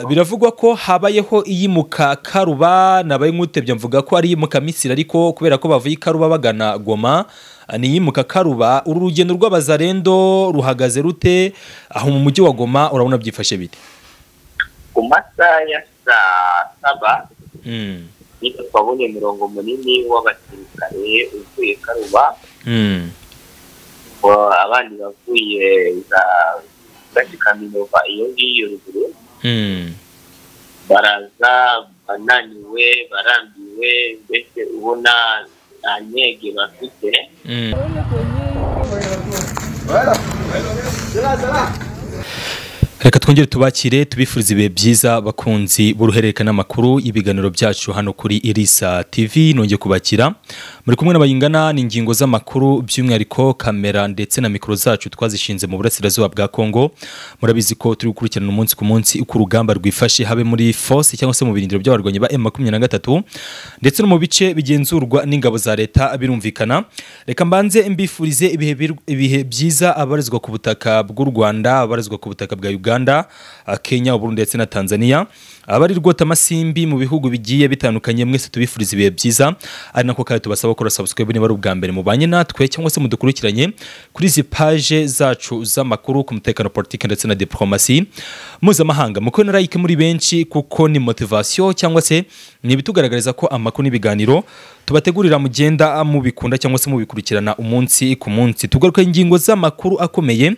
biravugwa ko habayeho iyimuka karuba nabayimutebye mvuga ko ari iyimuka misiri ariko kubera ko bavuye i karuba bagana goma ni iyimuka karuba uru rugendo rw'abazarendo ruhagaze rute aho mu mujyi wa goma urabona byifashe bite ku masaha ya saa saba niba twabonye umurongo munini w'abasirikare uvuye karuba abandi bavuye za gace ka minova iyo ngiyo ruguru baraza bananiwe barambiwe mbese ubona nta nyege bafite reka twongere tubakire tubifurize ibihe byiza bakunzi b'uruhererekane amakuru y'ibiganiro byacu hano kuri irisa tv nongeye kubakira muri kumwe n'abayingana ni ingingo z'amakuru by'umwihariko kamera ndetse na mikoro zacu twazishinze mu burasirazuba bwa kongo murabizi ko turi gukurikirana umunsi ku munsi uko urugamba rwifashe habe muri force cyangwa se mu birindiro by'abarwanyi ba m makumyabiri na gatatu ndetse no mu bice bigenzurwa n'ingabo za leta birumvikana reka mbanze mbifurize ibihe bir- ibihe byiza abarizwa ku butaka bw'u rwanda abarizwa ku butaka bwa uganda Uganda, Kenya, Burundi ndetse na Tanzania. Abari rwota amasimbi mu bihugu bigiye bitandukanye mwese tubifuriza ibihe byiza. Ari nako kandi tubasaba gukora subscribe niba ari ubwa mbere mubanye natwe cyangwa se mudukurikiranye kuri izi page zacu z'amakuru ku mutekano politiki ndetse na diplomasi mpuzamahanga. Muko na like muri benshi kuko ni motivation cyangwa se ni ibitugaragariza ko amakuru n'ibiganiro tubategurira mugenda mubikunda cyangwa se mubikurikirana umunsi ku munsi. Tugaruka ingingo z'amakuru akomeye.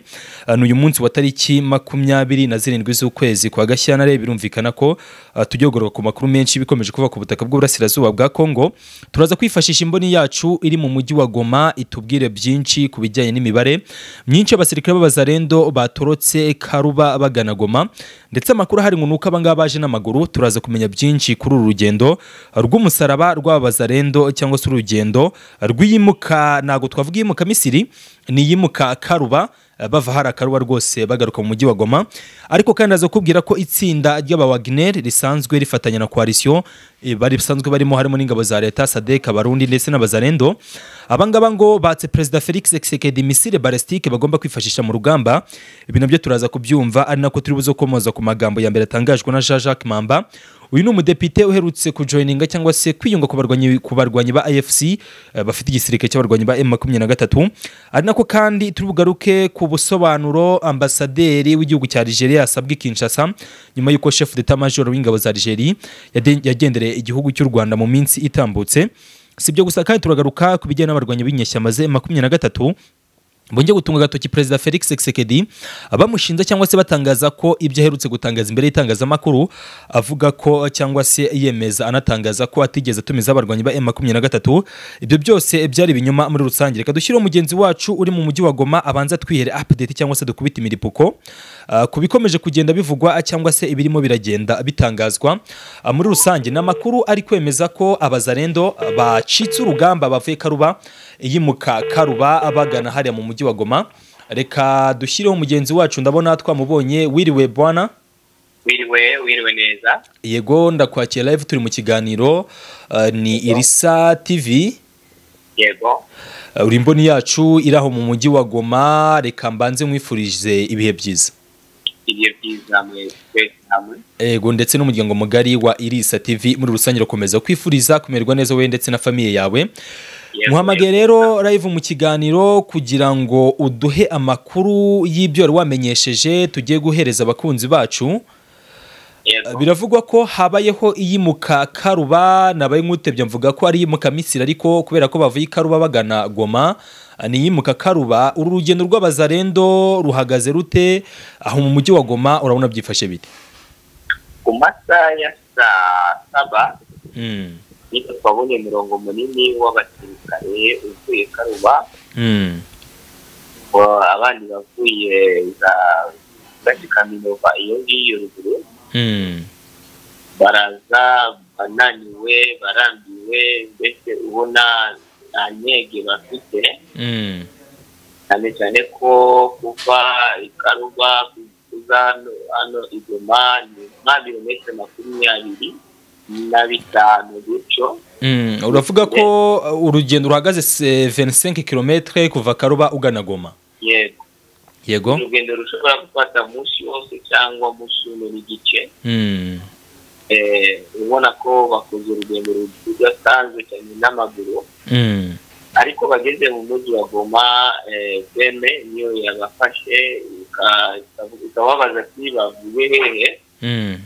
Uh, Ni uyu munsi wa tariki makumyabiri makumyabiri na zirindwi z'ukwezi kwa gashyantare birumvikana ko uh, tujya ku makuru menshi bikomeje kuva ku butaka bw'uburasirazuba bwa kongo turaza kwifashisha imboni yacu iri mu mujyi wa goma itubwire byinshi ku bijyanye n'imibare myinshi y'abasirikare b'abazarendo batorotse karuba bagana goma ndetse amakuru ahari ngo ni uko abangaba baje n'amaguru turaza kumenya byinshi kuri uru rugendo uh, rw'umusaraba rw'abazarendo cyangwa se urugendo uh, rw'iyimuka ntabwo twavuga iyimuka misiri ni iyimuka karuba bava hari akaruba rwose bagaruka mu mujyi wa goma ariko kandi aza kubwira ko itsinda ry'abawagner risanzwe rifatanya na koalisiyo bari bisanzwe barimo harimo n'ingabo za leta sadek abarundi ndetse n'abazarendo abangaba ngo batse perezida felix Tshisekedi misile balestike bagomba kwifashisha mu rugamba ibi nabyo turaza kubyumva ari nako turi buze komoza ku magambo ya mbere atangajwe na jean jacques mamba uyu ni umudepite uherutse kujoyininga cyangwa se kwiyunga ku barwanyi ku barwanyi ba AFC eh, bafite igisirikare cy'abarwanyi ba M23 ari nako kandi turi bugaruke ku busobanuro ambasaderi w'igihugu cya Algeria asabwe i Kinshasa nyuma y'uko chef d'état major w'ingabo za Algeria yade- yagendereye igihugu cy'u Rwanda mu minsi itambutse si ibyo gusa kandi turagaruka ku bijyanye n'abarwanyi b'inyeshyamba ze M23 Bonge gutunga agatoki Perezida Felix Tshisekedi abamushinja cyangwa se batangaza ko ibyo aherutse gutangaza imbere y'itangazamakuru avuga ko cyangwa se yemeza anatangaza ko atigeze atumiza abarwanyi ba M23 ibyo byose byari ibinyoma muri rusange reka dushyireho mugenzi wacu uri mu mujyi wa Goma abanza twihere update cyangwa se dukubita imiripuko uh, ku bikomeje kugenda bivugwa cyangwa se ibirimo biragenda bitangazwa Uh, muri rusange ni amakuru ari kwemeza ko abazarendo uh, bacitse urugamba bavuye Karuba yimuka Karuba bagana hariya mu mujyi wa Goma reka dushyireho mugenzi wacu ndabona twamubonye wiriwe bwana wiriwe wiriwe neza yego ndakwakira live turi mu kiganiro uh, ni irisa tv yego uh, uri imboni yacu iri aho mu mujyi wa Goma reka mbanze mwifurije ibihe byiza ibihe byiza mwese twese hamwe Ego ndetse n'umuryango mugari wa Irisa TV muri rusange urakomeza kwifuriza kumererwa neza wowe ndetse na famiye yawe Yego, muhamagare rero live mu kiganiro kugira ngo uduhe amakuru y'ibyo wari wamenyesheje tugiye guhereza abakunzi bacu yego biravugwa ko habayeho iyimuka karuba nabaye nk'utebye mvuga ko ari iyimuka misiri ariko kubera ko bavuye i karuba bagana goma ni iyimuka karuba uru rugendo rw'abazarendo ruhagaze rute aho mu mujyi wa goma urabona byifashe bite ku masaha ya saa saba Mm. niba twabonye umurongo munini w'abasirikare uvuye karuba Mm. abandi bavuye za gace ka minova iyo ngiyo ruguru Mm. baraza bananiwe barambiwe mbese ubona nta nyege bafite Mm. cyane cyane ko kuva i karuba kuza hano hano i goma ni nka birometero makumyabiri na bitanu gutyo Mm. uravuga ko uh, urugendo ruhagaze se- 25 km kuva karuba ugana goma yego yego urugendo rushobora gufata umunsi wose cyangwa umunsi umwe n'igice Mm. Eh, ubona ko bakoze urugendo rudasanzwe cyane n'amaguru Mm. ariko bageze mu mujyi wa goma eh, beme niyo yabafashe ika- ika- ikababaza ati bavuye hehe Mm.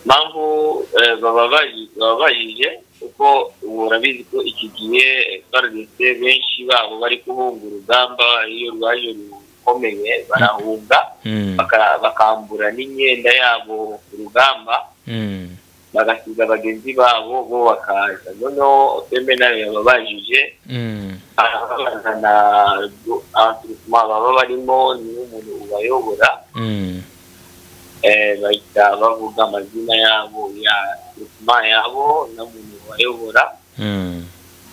mpamvu eh, baba baji- baba bajije kuko ubu urabizi ko iki gihe barageze benshi babo bari guhunga urugamba iyo rwaje rukomeye barahunga Mm. baka- bakambura n'imyenda yabo ku rugamba Mm. bagasiga bagenzi babo bo bakaza noneho feme nayo yababajije Mm. abazana abatirikuma baba barimo niwe umuntu ubayobora Mm. eh, bahita bavuga amazina yabo ya abatirikuma yabo n'umuntu ubayobora Mm.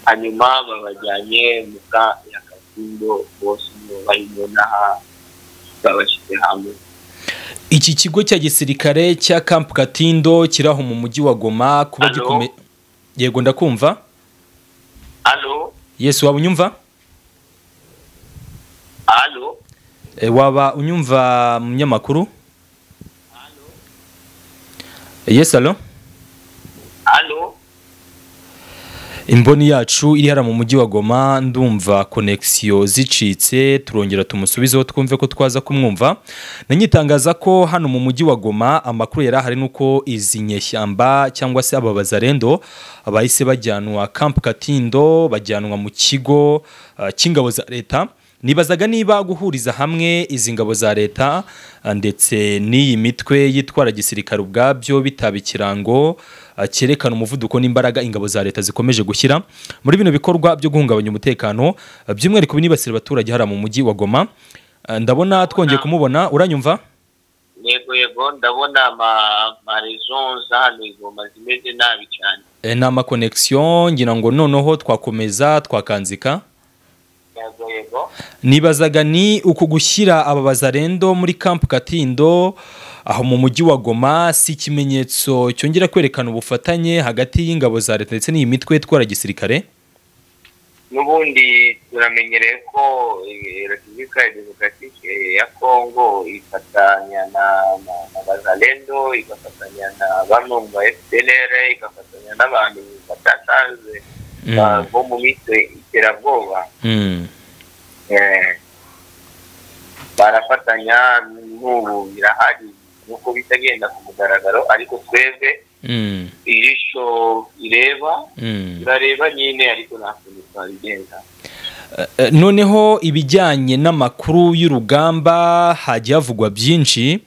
hanyuma babajyanye mu ka ya kasindo bose nibo barimo n'aha babashyize hamwe iki kigo cya gisirikare cya Camp Katindo kiri aho mu mujyi wa Goma kuba Halo? gikome yego ndakumva halo Yesu waba unyumva halo e, waba unyumva munyamakuru Yes allo halo imboni yacu iri hara mu mujyi wa Goma ndumva connexion zicitse turongera tumusubizeho twumve ko twaza kumwumva nanyitangaza ko hano mu mujyi wa Goma amakuru yari ahari nuko izi nyeshyamba cyangwa se aba bazarendo abahise bajyanwa Camp Katindo bajyanwa mu kigo ah, cy'ingabo za leta nibazaga niba guhuriza hamwe izi ngabo za leta ah, ndetse n'iyi mitwe yitwara gisirikare ubwabyo bitaba ikirango ah, cyerekana umuvuduko n'imbaraga ingabo za leta zikomeje gushyira muri bino bikorwa byo guhungabanya umutekano ah, by'umwihariko binibasira abaturage hariya mu mujyi wa goma Ah, ndabona twongeye kumubona uranyumva yego yego ndabona ama- amarezo za hano igoma zimeze nabi cyane Eh, ni amakonegisiyo ngira ngo noneho twakomeza twakanzika yego yego nibazaga ni uku gushyira aba bazarendo muri Camp Katindo aho mu mujyi wa Goma si ikimenyetso cyongera kwerekana ubufatanye hagati y'ingabo za leta ndetse n'iyi mitwe itwara gisirikare n'ubundi turamenyereye ko eh, repubulika ya demokaratike ya kongo ifatanya na na- na bazalendo igafatanya na bamwe mu ba fpr igafatanya n'abantu badasanzwe ba- bo mu mitwe iterabwoba Mm. Eh, barafatanya n'ubu birahari nuko bitagenda ku mugaragaro ariko twebwe Mm. ijisho ireba Mm. turareba nyine ariko nta kuntu twabigenda Eh, noneho ibijyanye n'amakuru y'urugamba hajya havugwa byinshi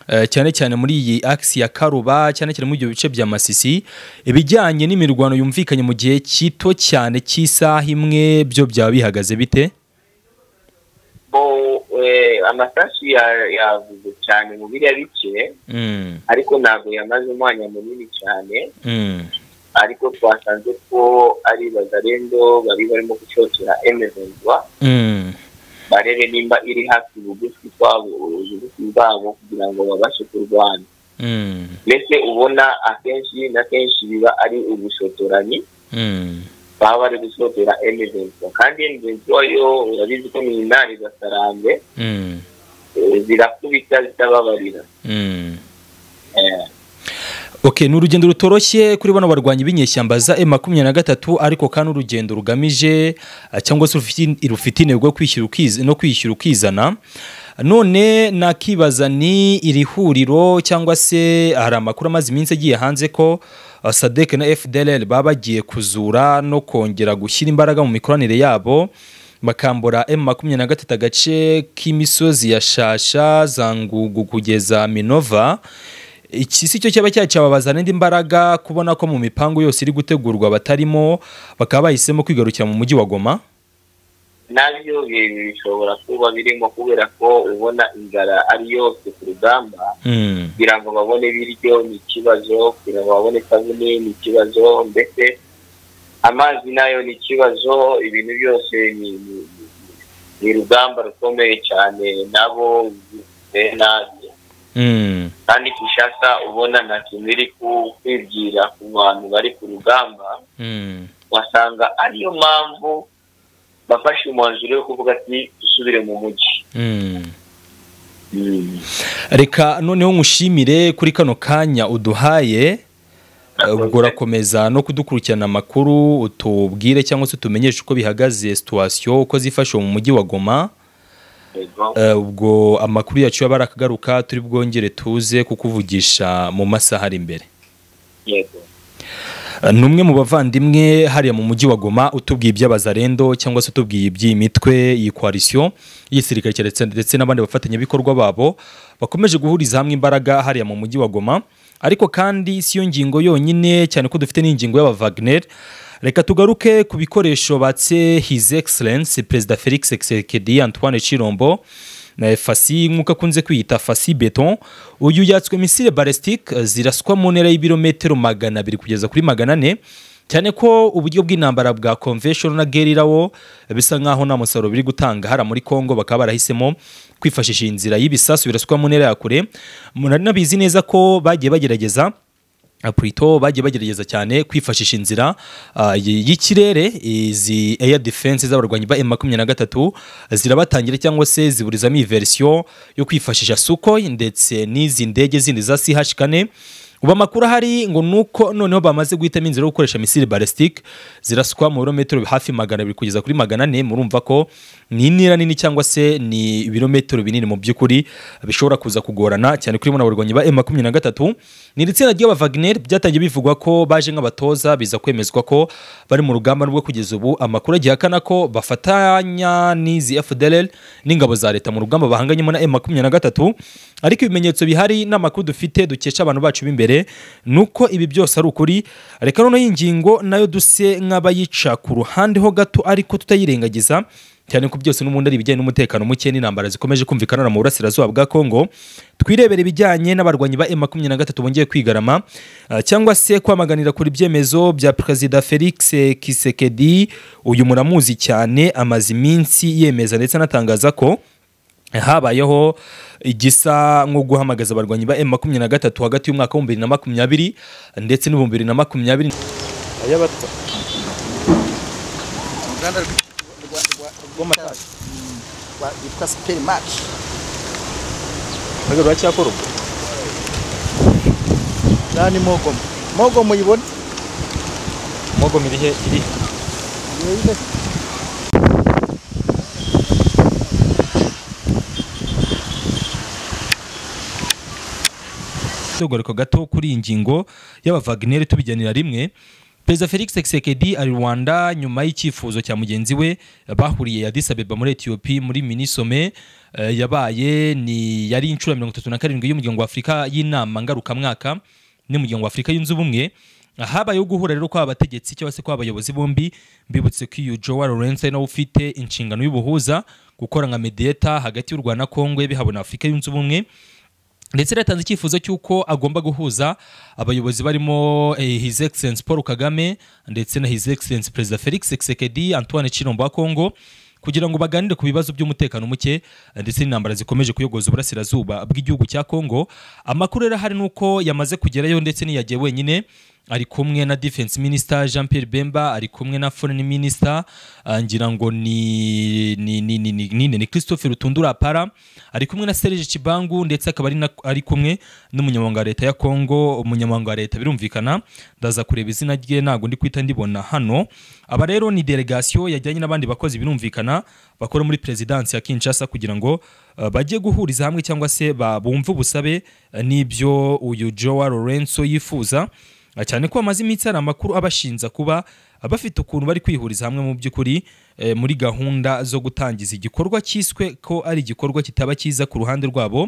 eh, cyane cyane muri iyi akisi ya karuba cyane cyane muri ibyo bice bya masisi ibijyanye n'imirwano yumvikanye mu gihe gito cyane cy'isaha imwe byo byaba bihagaze bite bo eh, amasasu ya- yavuze cyane mu biriya bice Mm, ariko ntabwo yamaze umwanya munini cyane mm, ariko twasanze ko ari bazarendo bari barimo gucocera emezenzwa mm, barebe nimba iri hafi bugufi twabo ubugufi bwabo kugira ngo babashe kurwana mm, mbese ubona akenshi na kenshi biba ari ubushotoranyi mm, baba bari gusotera emezenzwa kandi emezenzwa yo urabizi ko ni intare gasarambe mm, eh, zirakubita zitababarira mm. Eh, Okay, ni urugendo rutoroshye kuri bano barwanyi b'inyeshyamba za M23 ariko kandi urugendo rugamije ah, cyangwa se rufite- rufite intego yo kwishyira ukiz- no kwishyura ukizana none nakibaza ni iri huriro cyangwa se hari amakuru amaze iminsi agiye hanze ko ah, SADC na FDLR baba bagiye kuzura no kongera gushyira imbaraga mu mikoranire yabo bakambura M23 agace k'imisozi ya Shasha za Ngugu kugeza Minova iki si cyo cyaba cyacyababazana indi mbaraga kubona ko mu mipangu yose iri gutegurwa batarimo bakaba bahisemo kwigarukira mu mujyi wa goma nabyo bi- bishobora kuba birimo kubera ko ubona inzara ari yose ku rugamba Mm, kugira ngo babone ibiryo ni ikibazo kugira ngo babone isabune ni ikibazo ndetse amazi nayo ni ikibazo ibintu byose ni ni- ni- ni urugamba rukomeye cyane nabo biteye nabi mm, kandi Kinshasa ubona nta kintu iri ku- kwibwira ku bantu bari ku rugamba mm, wasanga ariyo mpamvu bafashe umwanzuro wo kuvuga ati dusubire mu mujyi Mm. reka noneho nkushimire kuri kano kanya uduhaye eh, ubwo urakomeza no kudukurikirana amakuru utubwire cyangwa se utumenyeshe uko bihagaze situwasiyo uko zifashe mu mujyi wa goma yego Eh, ubwo amakuru yacu yaba ari akagaruka turi bwongere tuze kukuvugisha mu masaha ari imbere yego Eh, ni umwe mu bavandimwe hariya mu mujyi wa goma utubwiye iby'abazarendo cyangwa se utubwiye iby'iyi mitwe iyi koalisiyo y'igisirikare cyeretse- ndetse n'abandi bafatanyabikorwa babo bakomeje guhuriza hamwe imbaraga hariya mu mujyi wa goma ariko kandi si yo ngingo yonyine cyane ko dufite n'ingingo y'abavagner reka tugaruke ku bikoresho batse his excellence perezida felix Tshisekedi antoine chirombo na fasi nk'uko akunze kwiyita fasi beton uyu yatswe misile ballistique ziraswa mu ntera y'ibirometero magana abiri kugeza kuri magana ane cyane ko uburyo bw'intambara bwa convention na guerrilla wo bisa nkaho nta musaruro biri gutanga hariya muri congo bakaba barahisemo kwifashisha iyi nzira y'ibisasu biraswa mu ntera ya kure munari nabizi neza ko bagiye bagerageza Purito bagiye bagerageza cyane kwifashisha inzira ah, y- y'ikirere izi air defense z'abarwanyi ba M23 zirabatangira cyangwa se ziburizamo iyi version yo kwifashisha Sukhoi ndetse n'izi ndege zindi za CH4 ubu amakuru ahari ngo nuko noneho bamaze guhitamo inzira yo gukoresha misile ballistique ziraswa mu birometero hafi magana abiri kugeza kuri magana ane murumva ko ni intera nini cyangwa se ni ibirometero binini mu by'ukuri bishobora kuza kugorana cyane kuri muna barwanyi ba M23 ni iri tsinda ry'aba Wagner byatangiye bivugwa ko baje nk'abatoza biza kwemezwa ko bari mu rugamba rwo kugeza ubu amakuru agiye ahakana ko bafatanya n'izi FDLR n'ingabo za leta mu rugamba bahanganyemo na M23 ariko ibimenyetso bihari n'amakuru dufite dukesha abantu bacu b'imbere ni uko ibi byose ari ukuri reka noneho iyi ngingo nayo duse nk'abayica ku ruhande ho gato ariko tutayirengagiza cyane ko byose n'ubundi ari ibijyanye n'umutekano muke n'intambara zikomeje kumvikana hano mu burasirazuba bwa kongo twirebere ibijyanye n'abarwanyi ba M23 bongeye kwigarama ah, cyangwa se kwamaganira kuri ibyemezo bya perezida Felix Kisekedi uyu muramuzi cyane amaze iminsi yemeza ndetse anatangaza ko habayeho igisa nko guhamagaza abarwanyi ba M23 hagati y'umwaka wa 2020 ndetse n'ibihumbi bibiri na makumyabiri uruganda rw- rwa- rwa- rwa- rwitwa superi maci ngaha ni mogomo mogomo uyibona mogomo iri iri tugaruka gato kuri iyi ngingo y'aba Wagner tubijyanira rimwe Perezida Felix Tshisekedi ari Rwanda nyuma y'icyifuzo cya mugenzi we bahuriye Addis Abeba muri Ethiopia muri Minisome eh, yabaye ni yari inshuro mirongo itatu na karindwi y'umuryango wa Afurika y'inama ngarukamwaka n'umuryango wa Afurika yunze ubumwe habayeho guhura rero kw'aba bategetsi cyangwa se kw'abayobozi bombi mbibutse ko iyo Joao Lawrence ari nawe ufite inshingano y'ubuhuza gukora nka mediator hagati y'u Rwanda na Kongo bihabona Afurika yunze ubumwe ndetse yatanze icyifuzo cy'uko agomba guhuza abayobozi barimo eh, His Excellence Paul Kagame ndetse na His Excellence Perezida Felix Tshisekedi Antoine Chilombo wa Kongo kugira ngo baganire ku bibazo by'umutekano muke eh, ndetse n'intambara zikomeje kuyogoza uburasirazuba bw'igihugu cya Kongo amakuru rero hari nuko yamaze kugerayo ndetse n'iyagiye wenyine ari kumwe na defense minister Jean Pierre Bemba ari kumwe na foreign minister ah, ngira ngo ni ni ni ni ni, ni, ni Christophe Rutundura para ari kumwe na Serge Chibangu ndetse akaba ari na- ari kumwe n'umunyamabanga wa leta ya Kongo umunyamabanga wa leta birumvikana ndaza kureba izina rye ntago ndi kwita ndibona hano aba rero ni delegation yajyanye n'abandi bakozi birumvikana bakora muri presidence ya Kinshasa kugira ngo ah, bajye guhuriza hamwe cyangwa se ba- bumve ubusabe ah, n'ibyo uyu Joao Lorenzo yifuza Ah, cyane ko bamaze iminsi hari amakuru abashinza kuba ah, bafite ukuntu bari kwihuriza hamwe mu by'ukuri eh, muri gahunda zo gutangiza igikorwa cyiswe ko ari igikorwa kitaba cyiza ku ruhande rwabo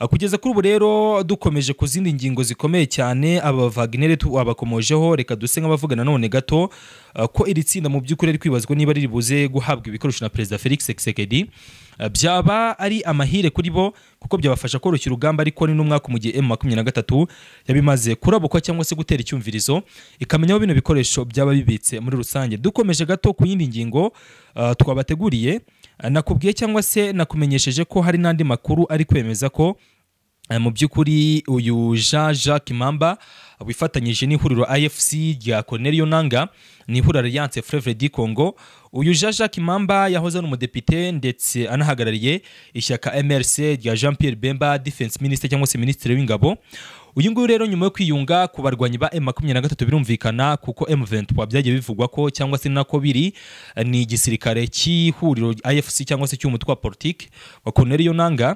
Ah, kugeza kuri ubu rero dukomeje ku zindi ngingo zikomeye cyane aba Wagner abakomojeho reka duse nk'abavugana none gato ah, ko iri tsinda mu by'ukuri ari kwibazwa niba riri buze guhabwa ibikoresho na Perezida Felix Tshisekedi Ah, byaba ari amahire kuri bo kuko byabafasha koroshya urugamba ariko ni n'umwaka mu gihe M23 yabimaze kurabukwa cyangwa se gutera icyumvirizo ikamenya aho bino bikoresho byaba bibitse muri rusange dukomeje gato ku yindi ngingo ah, twabateguriye Ah, nakubwiye cyangwa se nakumenyesheje ko hari n'andi makuru ari kwemeza ko Eh, mu by'ukuri uyu Jean Jacques Mamba wifatanyije n'ihuriro AFC rya Cornelio Nanga n'ihuriro Alliance Frevre du Congo uyu Jean Jacques Mamba yahoze ari umudepite ndetse anahagarariye ishyaka MRC rya Jean Pierre Bemba Defense Minister cyangwa se Ministre w'ingabo uyu nguyu rero nyuma yo kwiyunga ku barwanyi ba M23 birumvikana kuko M23 byagiye bivugwa ko cyangwa se nako biri eh, ni igisirikare cy'ihuriro AFC cyangwa se cy'umutwe wa politique wa Cornelio Nanga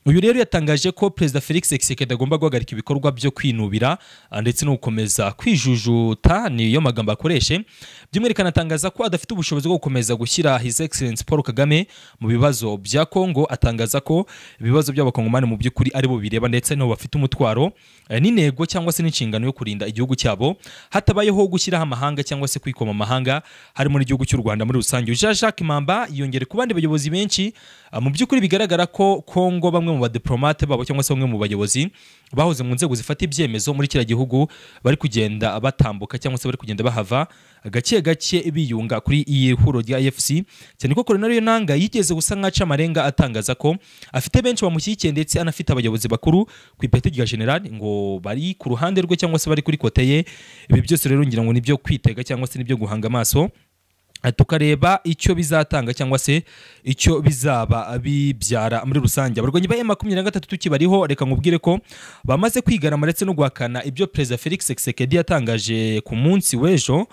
uyu rero yatangaje ko perezida felix Tshisekedi agomba guhagarika ibikorwa byo kwinubira ah, ndetse no gukomeza kwijujuta niyo magambo akoreshe by'umwihariko anatangaza ko adafite ubushobozi bwo gukomeza gushyira his excellence paul kagame mu bibazo bya kongo atangaza ko ibibazo by'abakongomani mu by'ukuri ari bo bireba ndetse nabo bafite umutwaro eh, n'intego cyangwa se n'inshingano yo kurinda igihugu cyabo hatabayeho gushyiraho amahanga cyangwa se kwikoma amahanga harimo n'igihugu cy'u rwanda muri rusange jean jacques mamba yongere ku bandi bayobozi benshi ah, mu by'ukuri bigaragara ko kongo bamwe mu badiplomate babo cyangwa se bamwe mu bayobozi bahoze mu nzego zifata ibyemezo muri kiriya gihugu bari kugenda batambuka cyangwa se bari kugenda bahava gake gake biyunga kuri iyi huro rya efc cyane ko koronari nanga yigeze gusa nk'aca amarenga atangaza ko afite benshi bamushyigikiye ndetse anafite abayobozi bakuru ku ipeti rya general ngo bari ku ruhande rwe cyangwa se bari kuri kote ye ibi byose rero ngira ngo ni ibyo kwitega cyangwa se ni ibyo guhanga amaso Eh, tukareba icyo bizatanga cyangwa se icyo bizaba bibyara muri rusange abarwanyi ba M23 tukibariho reka nkubwire ko bamaze kwigarama ndetse no guhakana ibyo perezida Felix Tshisekedi yatangaje ku munsi w'ejo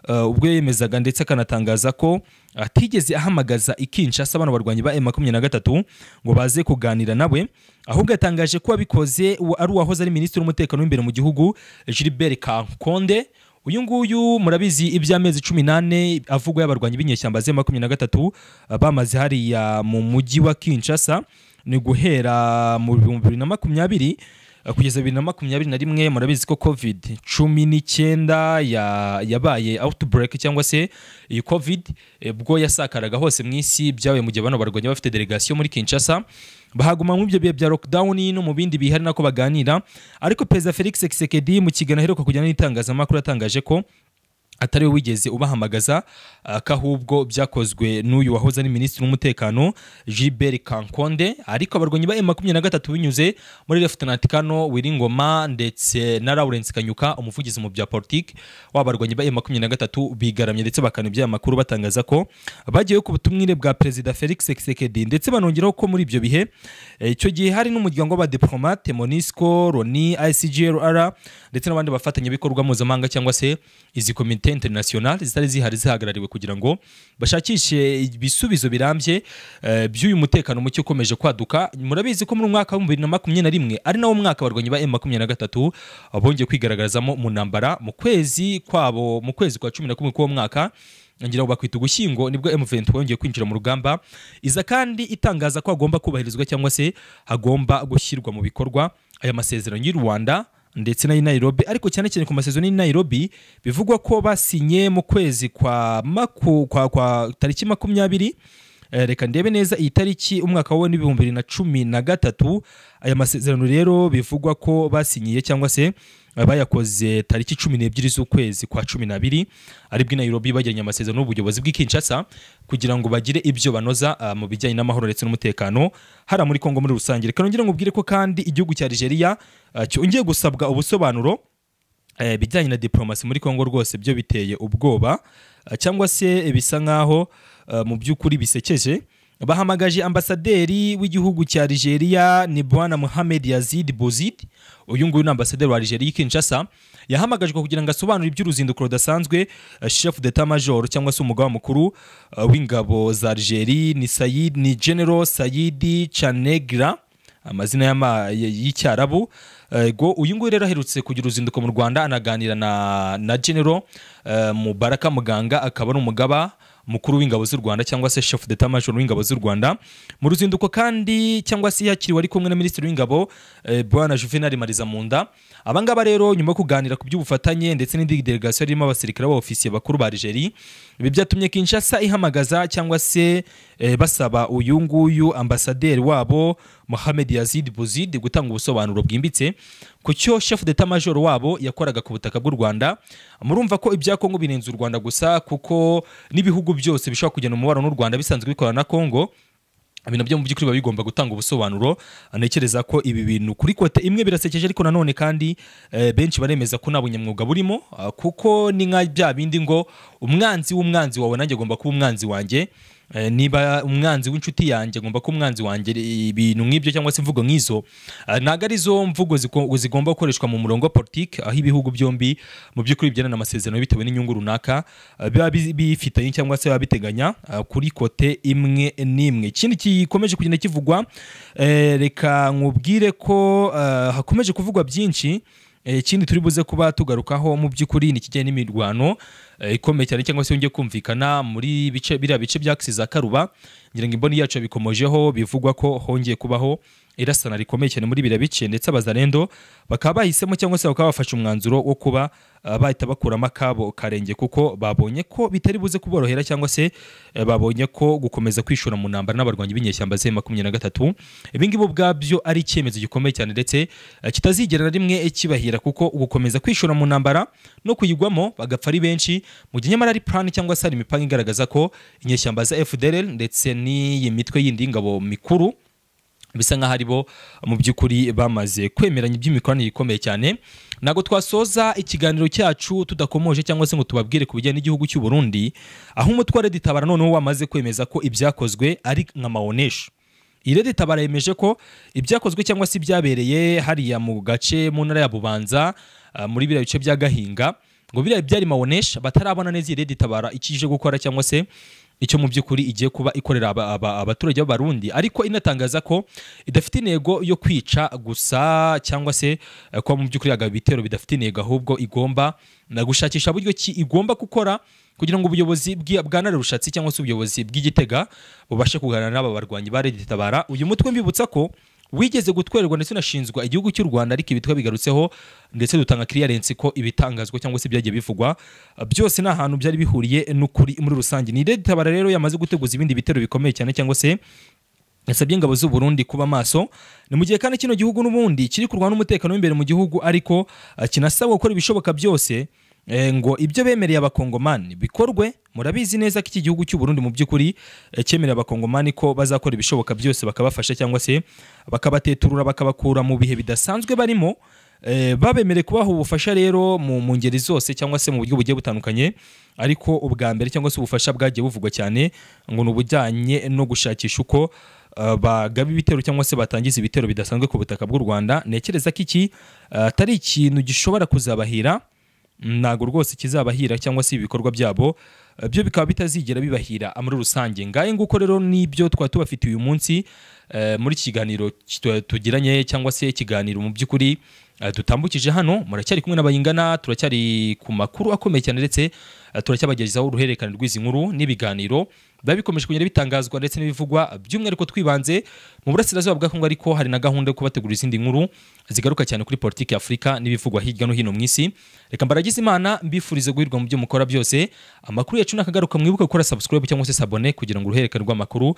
eh, ubwo yemezaga ndetse akanatangaza ko atigeze ahamagaza ikinshasa bano barwanyi ba M23 ngo baze kuganira nawe ahubwo yatangaje ko wabikoze uwa- ari uwahoze ari minisitiri w'umutekano w'imbere mu gihugu Gilbert Kankonde uyu nguyu murabizi iby'amezi cumi n'ane avugwa y'abarwanyi b'inyeshyamba ze makumyabiri na gatatu ah, bamaze hariya mu mujyi wa kinshasa ni guhera mu bihumbi bibiri na makumyabiri ah, kugeza bibiri na makumyabiri na rimwe murabizi ko covid cumi n'icyenda ya- yabaye outbreak cyangwa se iyi covid eh, bwo yasakaraga hose mu isi byabaye mu gihe bano barwanyi bafite delegation muri kinshasa bahaguma mu ibyo bihe bya lockdown no mu bindi bihe ari nako baganira ariko perezida felix Tshisekedi mu kiganiro aheruka kujyana n'itangazamakuru yatangaje ko atari we wigeze ubahamagaza akahubwo byakozwe n'uyu wahoze ari minisitiri w'umutekano Gilbert Kankonde ariko abarwanyi ba M23 binyuze muri Lieutenant Kano Wiringoma ndetse na Lawrence Kanyuka umuvugizi mu bya politique w'abarwanyi ba M23 bigaramye ndetse bakana ibya makuru batangaza ko bagiye ku butumwire bwa perezida Felix Tshisekedi ndetse banongeraho ko muri ibyo bihe eh, icyo gihe hari n'umuryango w'abadiplomate MONUSCO RONI ICGLR ndetse n'abandi bafatanyabikorwa mpuzamahanga cyangwa se izi komite international zitari zihari zihagarariwe kugira ngo bashakishe ibisubizo birambye eh, by'uyu mutekano muke ukomeje kwaduka murabizi ko muri mwaka wa bibiri na makumyabiri na rimwe ari nawo mwaka abarwanyi ba M23 bongeye kwigaragarazamo mu ntambara mu kwezi kwabo mu kwezi kwa cumi na kumwe k'uwo mwaka ngira ngo bakwita ugushyingo nibwo M23 yongeye kwinjira mu rugamba iza kandi itangaza ko hagomba kubahirizwa cyangwa se hagomba gushyirwa mu bikorwa aya masezerano y'u Rwanda ndetse n'ayi Nairobi ariko cyane cyane ku masezerano y'i Nairobi bivugwa ko basinye mu kwezi kwa maku, kwa, kwa tariki makumyabiri Eh, reka ndebe neza iyi tariki umwaka wa n'ibihumbi bibiri na cumi na gatatu aya masezerano rero bivugwa ko basinyiye cyangwa se eh, bayakoze tariki cumi n'ebyiri z'ukwezi kwa cumi n'abiri aribwo i Nairobi bagiranye amasezerano n'ubuyobozi bw'i Kinshasa kugira ngo bagire ibyo banoza ah, mu bijyanye n'amahoro ndetse n'umutekano hariya muri Kongo muri rusange reka nongere ngubwire ko kandi igihugu cya Algeria ah, cyongeye gusabwa ubusobanuro eh, ibijyanye na diplomasi muri Kongo rwose byo biteye ubwoba eh, cyangwa se bisa nkaho eh, mu by'ukuri bisekeje bahamagaje ambasaderi w'igihugu cya Algeria ni Bwana Mohamed Yazid Bouzid uyu nguyu ni ambasaderi wa Algeria i Kinshasa yahamagajwe kugira ngo asobanure iby'uruzinduko rudasanzwe eh, chef d'état major cyangwa se umugaba mukuru eh, w'ingabo za Algeria ni Sayid ni General Sayidi Chanegra amazina y'ama- y- y'icyarabu ego uyu nguyu rero aherutse kugira uruzinduko mu rwanda anaganira na, na general eh, mubaraka muganga akaba ari umugaba mukuru w'ingabo z'u rwanda cyangwa se chef d'état major w'ingabo z'u rwanda mu ruzinduko kandi cyangwa se yakiriwe ari kumwe na minisitiri w'ingabo eh, bwana juvenal mariza munda abangaba rero nyuma yo kuganira ku by'ubufatanye ndetse n'indi delegation irimo abasirikare b'abofisiye bakuru ba algerie ibi byatumye kinshasa ihamagaza cyangwa se eh, basaba uyu nguyu ambasaderi wabo Mohamed Yazid Bouzid gutanga ubusobanuro bwimbitse ku cyo chef d'état major wabo yakoraga ku butaka bw'u Rwanda murumva ko ibya Kongo birenze u Rwanda gusa kuko n'ibihugu byose bishobora kujyana umubano n'u Rwanda bisanzwe bikorana na Kongo ibintu byo mu by'ukuri biba bigomba gutanga ubusobanuro ntekereza ko ibi bintu kuri kote imwe birasekeje ariko nanone kandi eh, benshi baremeza ko nta bunyamwuga burimo ah, kuko ni nka bya bindi ngo umwanzi w'umwanzi wawe nanjye agomba kuba umwanzi wanjye Eh, niba umwanzi w'inshuti yanjye agomba kuba umwanzi wanjye ibintu nk'ibyo cyangwa se imvugo nk'izo ah, ntabwo arizo mvugo ziko- zigomba gukoreshwa mu murongo wa politiki aho ibihugu byombi mu by'ukuri bigirana amasezerano bitewe n'inyungu runaka ah, biba bi- bifitanye cyangwa se biba biteganya ah, kuri kote imwe n'imwe ikindi gikomeje kugenda kivugwa eh, reka nkubwire ko ah, hakomeje kuvugwa byinshi Eh, ikindi turi buze kuba tugarukaho mu by'ukuri ni ikijyanye n'imirwano eh, ikomeye cyane cyangwa se yongeye kumvikana muri bice biriya bice bya akisi za karuba ngira ngo imboni yacu yabikomojeho bivugwa ko hongeye kubaho irasana rikomeye cyane muri biriya bice ndetse abazarendo bakaba bahisemo cyangwa se bakaba bafashe umwanzuro wo kuba ah, bahita bakuramo akabo karenge kuko babonye ko bitari buze kuborohera cyangwa se eh, babonye ko gukomeza kwishora mu ntambara n'abarwanyi b'inyeshyamba ze makumyabiri na gatatu ibi ngibi ubwabyo ari icyemezo gikomeye cyane ndetse eh, kitazigera na rimwe kibahira kuko gukomeza kwishora mu ntambara no kuyigwamo bagapfa ari benshi mu gihe nyamara ari plan cyangwa se hari imipango igaragaza ko inyeshyamba za FDL ndetse n'iyi mitwe yindi y'ingabo mikuru bisa nk'aho ari bo mu by'ukuri bamaze kwemeranya iby'imikoranire ikomeye cyane ntabwo twasoza ikiganiro cyacu tudakomoje cyangwa se ngo tubabwire ku bijyanye n'igihugu cy'u Burundi aho umutware ditabara noneho wamaze kwemeza ko ibyakozwe ari nka maonesho iyi rero itabara yemeje ko ibyakozwe cyangwa se ibyabereye hariya mu gace mu ntara ya bubanza ah, muri biriya bice bya gahinga ngo biriya byari maonesha batarabona neza iyi rero itabara icyo ije gukora cyangwa se icyo mu by'ukuri igiye kuba ikorera aba- aba- abaturage b'abarundi ariko inatangaza ko idafite intego yo kwica gusa cyangwa se eh, kuba mu by'ukuri yagaba ibitero bidafite intego ahubwo igomba na gushakisha buryo ki igomba gukora kugira ngo ubuyobozi bw'i- bwa rushatsi cyangwa se ubuyobozi bw'igitega bubashe kuganira n'aba barwanyi ba Lady Tabara uyu mutwe mbibutsa ko wigeze gutwererwa ndetse unashinzwa igihugu cy'u Rwanda ariko ibitwa bigarutseho ndetse dutanga clearance ko ibitangazwa cyangwa se ibyagiye bivugwa uh, byose ni ahantu byari bihuriye n'ukuri muri rusange ni Lady Tabara rero yamaze guteguza ibindi bitero bikomeye cyane cyangwa se yasabye ingabo z'u Burundi kuba maso ni mu gihe kandi kino gihugu n'ubundi kiri kurwana n'umutekano w'imbere mu gihugu ariko uh, kinasabwa gukora ibishoboka byose eh, ngo ibyo bemereye abakongomani bikorwe murabizi neza ko iki gihugu cy'u Burundi mu by'ukuri eh, cyemerera abakongomani ko bazakora ibishoboka byose bakabafasha cyangwa se bakabateturura bakabakura mu bihe bidasanzwe barimo Eh, babemereye kubaha ubufasha rero mu mu ngeri zose cyangwa se mu buryo bugiye butandukanye ariko ubwa mbere cyangwa se ubufasha bwagiye buvugwa cyane ngo ni ubujyanye no gushakisha uko eh, bagaba ibitero cyangwa se batangiza ibitero bidasanzwe ku butaka bw'u rwanda ntekereza ko iki eh, atari ikintu gishobora kuzabahira ntabwo rwose kizabahira cyangwa se ibikorwa byabo eh, byo bikaba bitazigera bibahira muri rusange ngahe nguko rero nibyo twaba tubafitiye uyu munsi eh, muri iki kiganiro kitu- tugiranye cyangwa se ikiganiro mu by'ukuri eh, dutambukije hano muracyari kumwe n'abayingana turacyari ku makuru akomeye cyane ndetse eh, turacyabagezaho uruhererekane rw'izi nkuru n'ibiganiro biba bikomeje kugenda bitangazwa ndetse n'ibivugwa by'umwihariko twibanze mu burasirazuba bwa Kongo ariko hari na gahunda yo kubategura izindi nkuru zigaruka cyane kuri politiki y'Afurika n'ibivugwa hirya no hino mu isi reka mbaragize imana mbifurize guhirwa mu byo mukora byose amakuru yacu nakagaruka mwibuke gukora subscribe cyangwa se sabone kugira ngo uruhererekane rw'amakuru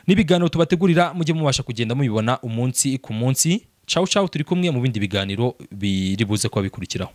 n'ibiganiro tubategurira mujye mubasha kugenda mubibona umunsi ku munsi cawu cawu turi kumwe mu bindi biganiro biri buze kuba bikurikiraho